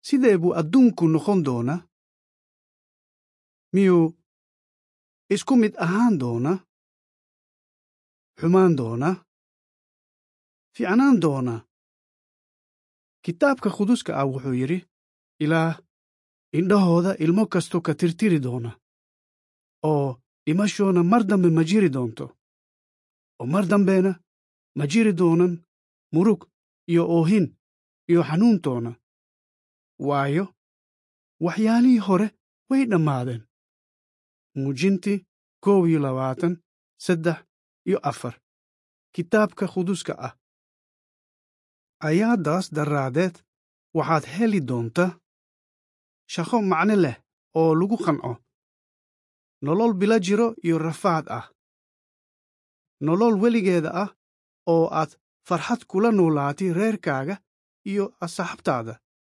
sidee buu adduunku noqon doonaa miyuu isku mid ahaan doonaa xumaan doonaa fiicnaan doonaa kitaabka quduska ah wuxuu yidhi ilaah indhahooda ilmo kasto ka tirtiri doona oo dhimashoona mar dambe ma jiri doonto oo mar dambena ma jiri doonan murug iyo oohin iyo xanuuntoona waayo waxyaalihii hore way dhammaadeen muujintii koob iyo labaatan saddex iyo afar kitaabka quduska ah ayaadaas daraadeed waxaad heli doontaa shaqo macno leh oo lagu qanco nolol bila jiro iyo rafaad ah nolol weligeeda ah oo aad farxad kula noolaatay reerkaaga iyo asxaabtaada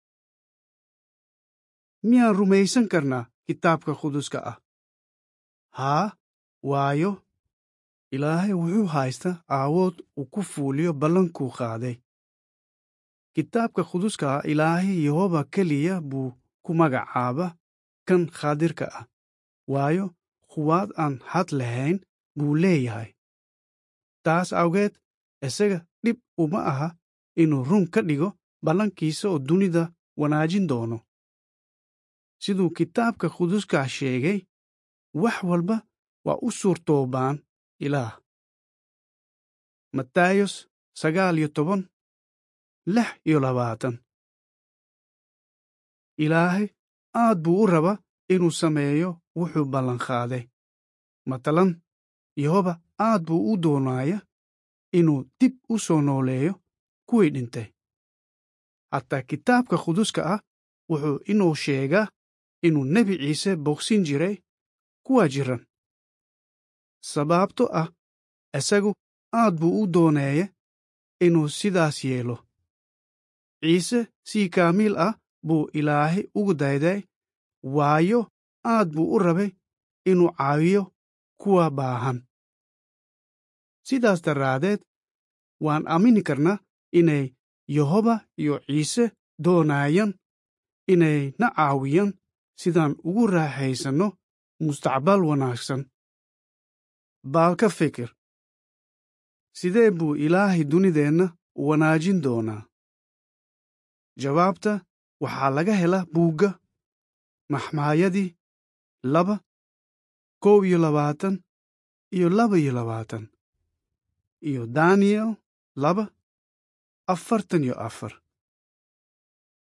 miyaan rumaysan karnaa kitaabka quduska ah haa waayo ilaahay wuxuu haystaa aawood uu ku fuuliyo ballankuu qaaday kitaabka quduska ah ilaahay yehoba keliya buu ku magacaaba kan khaadirka ah waayo quwaad aan had lahayn buu leeyahay taas awgeed isaga dhib uma aha inuu run ka dhigo ballankiisa oo dunida wanaajin doono siduu kitaabka quduska sheegay wax walba waa u suurtoobaan ilaah matayos sagaal iyo toban lix iyo labaatan ilaahay aad buu u raba inuu sameeyo wuxuu ballanqaaday matalan yehoba aad buu u doonaaya inuu dib u soo nooleeyo kuwii dhintay hataa kitaabka quduska ah wuxuu inuu sheegaa inuu nebi ciise bogsin jiray kuwa jiran sababto ah isagu aad buu u dooneeye inuu sidaas yeelo ciise si kaamiil ah buu ilaahay ugu dayday waayo aad buu u rabay inuu caawiyo kuwa baahan sidaas daraadeed waan aamini karnaa inay yehoba iyo ciise doonayaan inay na caawiyaan sidaan ugu raaxaysanno mustaqbal wanaagsan baal ka fikir sidee buu ilaahay dunideenna wanaajin doonaa jawaabta waxaa laga helaa buugga maxmaayadii laba kow iyo labaatan iyo laba iyo labaatan iyo daniyel laba afartan iyo afar